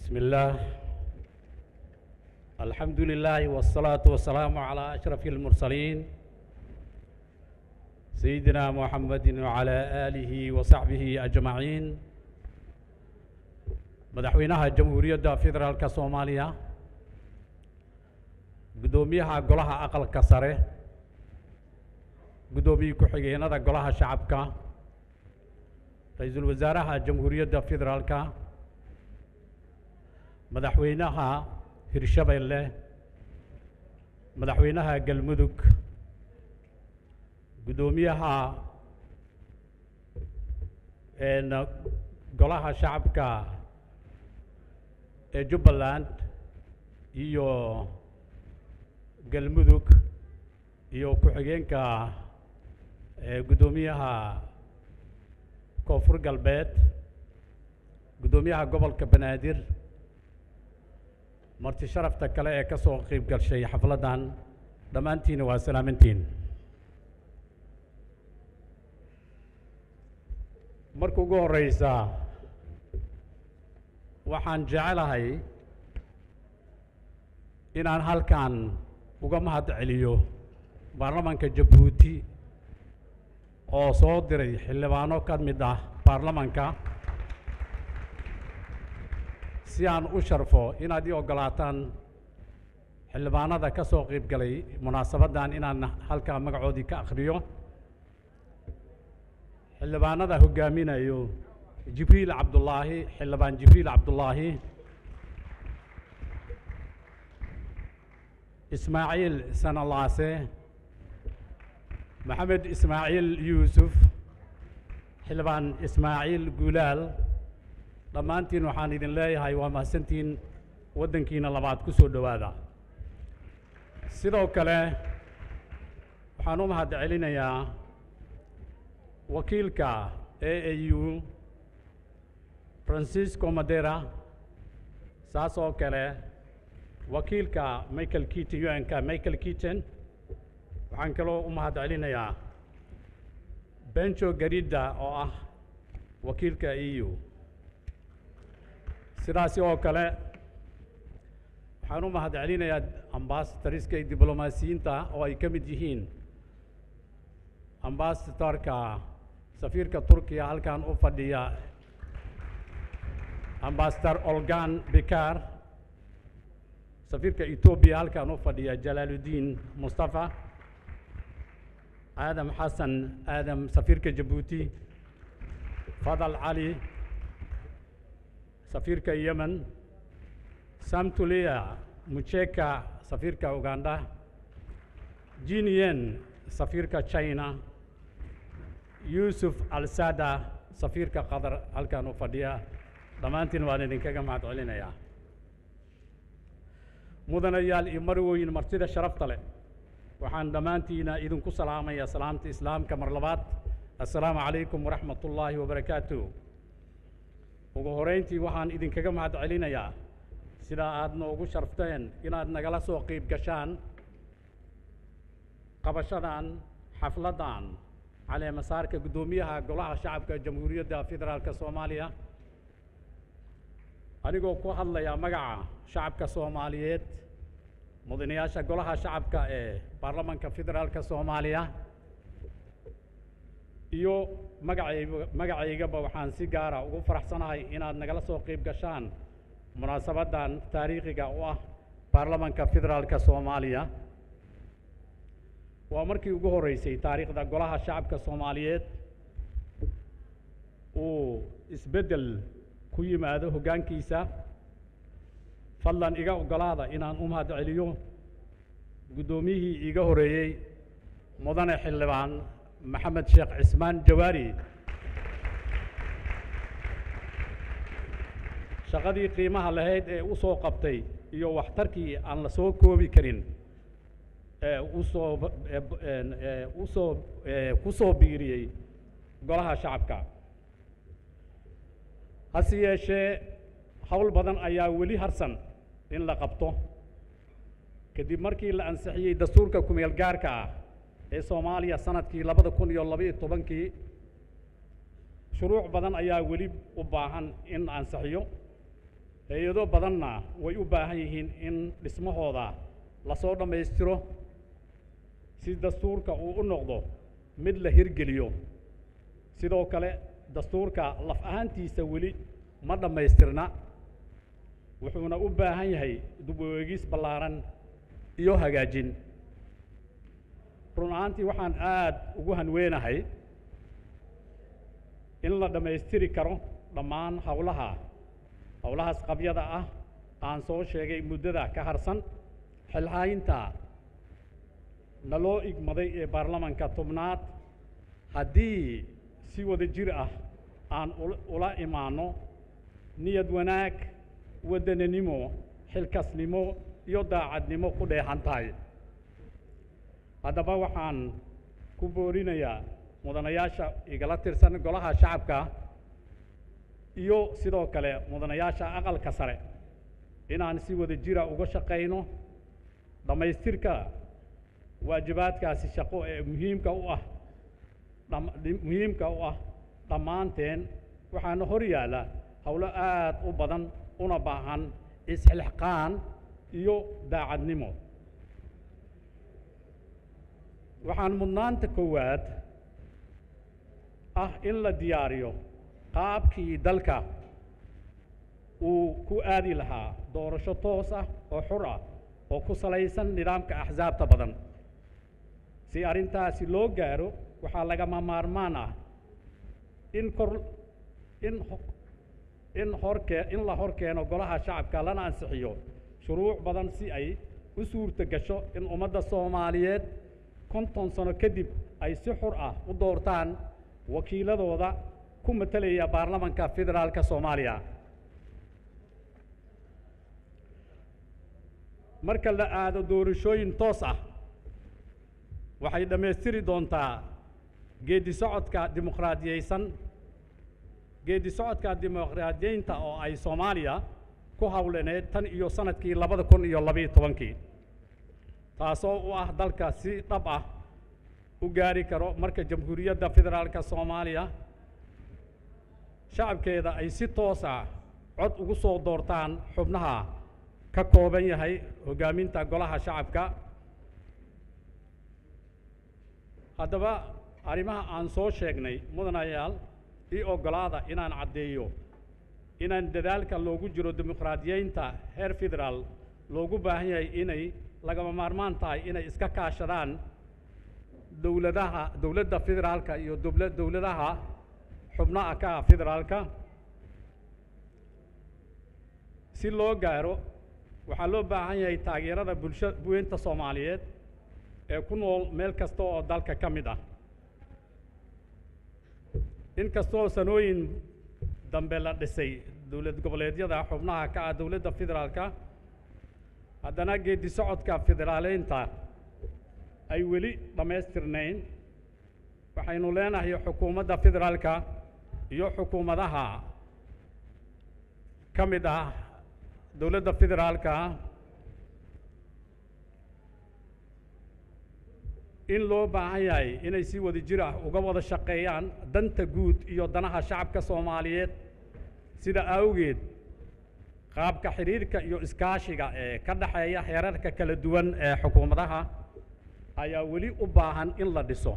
بسم الله الحمد لله والصلاة والسلام على أشرف المرسلين سيدنا محمد وعلى آله وصحبه أجمعين madaxweynaha jamhuuriyadda federaalka soomaaliya guddoomiyaha golaha aqalka sare guddoomiye ku-xigeenada golaha shacabka ra-iisul wasaaraha jamhuuriyadda federaalka madaxweynaha hirshabeelle madaxweynaha galmudug guddoomiyaha golaha shacabka ee jubbaland iyo galmudug iyo ku-xigeenka guddoomiyaha koonfur galbeed guddoomiyaha gobolka banaadir marti sharafta kale ee ka soo qeyb gashay xafladdan dhammaantiina waa salaamantiin marka ugu horeysa waxaan jecelahay inaan halkan uga mahad celiyo baarlamaanka jabuuti oo soo diray xildhibaano ka mid ah baarlamanka si aan u sharfo inaad ii oggolaataan xildhibaanada ka soo qeyb galay munaasabaddan inaan halkaa magacoodii ka akhriyo xildhibaanada hoggaaminayo jibriil cabdullaahi xildhibaan jibriil cabdullaahi ismaaciil sanalaase maxamed ismaaciil yuusuf xildhibaan ismaaciil guulaal dhammaantiin waxaan idin leeyahay waa mahadsantiin waddankiina labaad ku soo dhowaada sidoo kale waxaan u mahad celinayaa wakiilka a a u francisco madera saas oo kale wakiilka michael keaton u n ka michael keaton waxaan kaloo u mahad celinayaa benjo garida oo ah wakiilka e u sidaasi oo kale waxaan u mahad celinayaa ambasadariska iyo diblomaasiyiinta oo ay ka mid yihiin ambasadorka safiirka turkiya halkan u fadhiya ambasador olgan bikar safiirka etoobiya halkan u fadhiya jalaaludiin mustafa aadam xasan aadam safiirka jabuuti fadal cali safiirka yemen samtulia mucheka safiirka uganda jinien safiirka china yuusuf alsada safiirka qatar halkan u fadhiya dhammaantiin waan idinkaga mahad celinayaa mudanayaal iyo marwooyin martida sharafta leh waxaan dhammaantiina idinku salaamayaa salaamta islaamka mar labaad assalaamu calaykum waraxmat ullaahi wabarakaatu ugu horeyntii waxaan idinkaga mahad celinayaa sidaa aad noogu sharfteen inaad nagala soo qeyb gashaan qabashadan xafladdan caleemasaarka guddoomiyaha golaha shacabka jamhuuriyadda federaalka soomaaliya anigoo ku hadlaya magaca shacabka soomaaliyeed mudanayaasha golaha shacabka ee baarlamanka federaalka soomaaliya iyo magacay magacaygaba waxaan si gaara ugu faraxsanahay inaad nagala soo qeyb gashaan munaasabaddan taariikhiga u ah baarlamanka federaalka soomaaliya waa markii ugu horreysay taariikhda golaha shacabka soomaaliyeed uu isbeddel ku yimaado hoggaankiisa fadlan iga oggolaada inaan u mahad celiyo guddoomiyihii iiga horeeyey mudane xildhibaan maxamed sheekh cismaan jawaari shaqadii qiimaha lahayd ee u soo qabtay iyo waxtarkii aan la soo koobi karin ee usoo usoo ku soo biiriyey golaha shacabka hase yeeshee howl badan ayaa weli harsan in la qabto kadib markii la ansixiyey dastuurka kumeel gaarka ah ee soomaaliya sanadkii labada kun iyo labaiyo tobankii shuruuc badan ayaa weli u baahan in la ansixiyo hay-ado badanna way u baahan yihiin in dhismahooda lasoo dhammaystiro si dastuurka uu u noqdo mid la hirgeliyo sidoo kale dastuurka laf ahaantiisa weli ma dhammaystirna wuxuuna u baahan yahay dib u eegis ballaaran iyo hagaajin run ahaantii waxaan aad ugu hanweenahay in la dhammaystiri karo dhammaan howlaha howlahaas qabyada ah aan soo sheegay muddada ka harsan xilhaynta naloo igmaday ee baarlamanka tobnaad haddii si wada jir ah aan ula imaanno niyad wanaag waddananimo xilkasnimo iyo daacadnimo ku dheexan tahay haddaba waxaan ku boorinayaa mudanayaasha igala tirsan golaha shacabka iyo sidoo kale mudanayaasha aqalka sare inaan si wada jira uga shaqayno dhammaystirka waajibaadkaasi shaqo ee muhiimka u ah muhiimka u ah dhammaanteen waxaana hor yaalla howlo aad u badan una baahan isxilqaan iyo daacadnimo waxaan mudnaanta koowaad ah in la diyaariyo qaabkii dalka uu ku aadi lahaa doorasho toos ah oo xur ah oo ku salaysan nidaamka axsaabta badan si arrintaasi loo gaaro waxaa lagama maarmaan ah in kor in in horkee in la hor keeno golaha shacabka lana ansixiyo shuruuc badan si ay u suurto gasho in ummadda soomaaliyeed konton sano kadib ay si xur ah u doortaan wakiiladooda ku matelaya baarlamanka federaalka soomaaliya marka la aado doorashooyin toos ah waxay dhammaystiri doontaa geeddi socodka dimuqraadiyeysan geeddi socodka dimuqraadiyeynta oo ay soomaaliya ku hawlaneed tan iyo sanadkii labada kun iyo labiyo tobankii taasoo u ah dalka si dhab ah u gaari karo marka jamhuuriyadda federaalka soomaaliya shacabkeeda ay si toos ah cod ugu soo doortaan xubnaha ka kooban yahay hoggaaminta golaha shacabka haddaba arrimaha aan soo sheegnay mudanayaal ii oggolaada inaan caddeeyo inaan dadaalka loogu jiro dimuqraadiyeynta heer federaal loogu baahan yahay inay lagama maarmaan tahay inay iska kaashadaan dowladaha dowladda federaalka iyo dowla dowladaha xubnaha ka ah federaalka si loo gaaro waxaa loo baahan yahay taageerada bulsha buweynta soomaaliyeed ee ku nool meel kasta oo dalka ka mid ah inkastoo sanooyin dambe la dhisay dowlad goboleedyada xubnaha ka ah dowladda federaalka haddana geeddi socodka federaaleynta ay weli dhammaystirnayn waxaynu leenahay xukuumadda federaalka iyo xukuumadaha ka mid ah dowladda federaalka in loo baahan yahay inay si wada jir ah uga wada shaqeeyaan danta guud iyo danaha shacabka soomaaliyeed sida awgeed qaabka xidhiirka iyo iskaashiga ee ka dhexeeya heerarka kala duwan ee xukuumadaha ayaa weli u baahan in la dhiso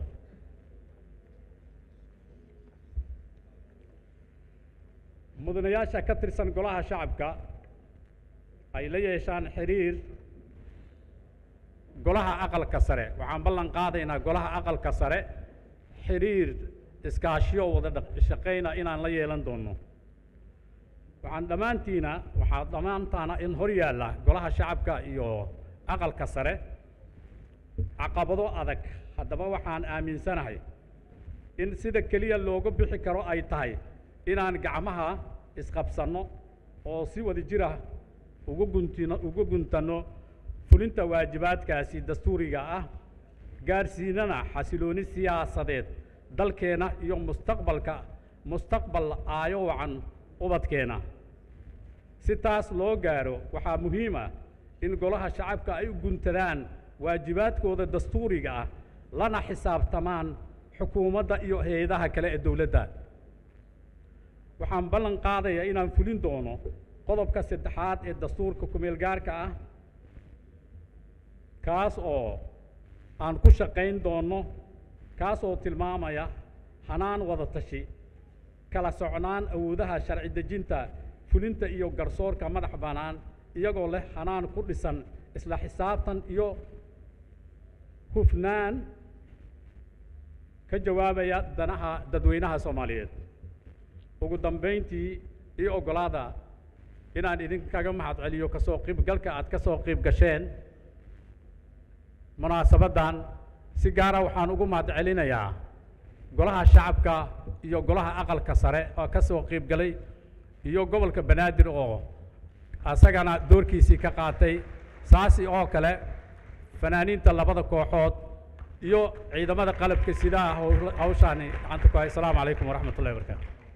mudanayaasha ka tirsan golaha shacabka ay la yeeshaan xidhiir golaha aqalka sare waxaan ballan qaadaynaa golaha aqalka sare xidhiir iskaashiyo wada shaqayna inaan la yeelan doono waxaan dhammaantiina waxaa dhammaantaana in hor yaalla golaha shacabka iyo aqalka sare caqabado adag haddaba waxaan aaminsanahay in sida keliya looga bixi karo ay tahay inaan gacmaha isqabsanno oo si wada jira uga guntino uga guntanno fulinta waajibaadkaasi dastuuriga ah gaarsiinana xasilooni siyaasadeed dalkeena iyo mustaqbalka mustaqbal aayo wacan ubadkeena si taas loo gaaro waxaa muhiim ah in golaha shacabka ay u guntadaan waajibaadkooda dastuuriga ah lana xisaabtamaan xukuumadda iyo hay-adaha kale ee dowladda waxaan ballan qaadayaa inaan fulin doono qodobka saddexaad ee dastuurka kumeel gaarka ah kaas oo aan ku shaqayn doonno kaas oo tilmaamaya hanaan wada tashi kala socnaan awoodaha sharci dejinta fulinta iyo garsoorka madax bannaan iyagoo leh hanaan ku dhisan isla xisaabtan iyo hufnaan ka jawaabaya danaha dadweynaha soomaaliyeed ugu dambayntii io oggolaada inaan idinkaga mahad celiyo kasoo qiibgalka aad ka soo qiib gasheen munaasabaddan si gaara waxaan ugu mahad celinayaa golaha shacabka iyo golaha aqalka sare oo ka soo qiib galay iyo gobolka banaadir oo asagana doorkiisii ka qaatay saasi oo kale fanaaniinta labada kooxood iyo ciidamada qalabka sidaha hawshaani gacanta ku hay asalaamu calaykum waraxmat ullahi barakaatu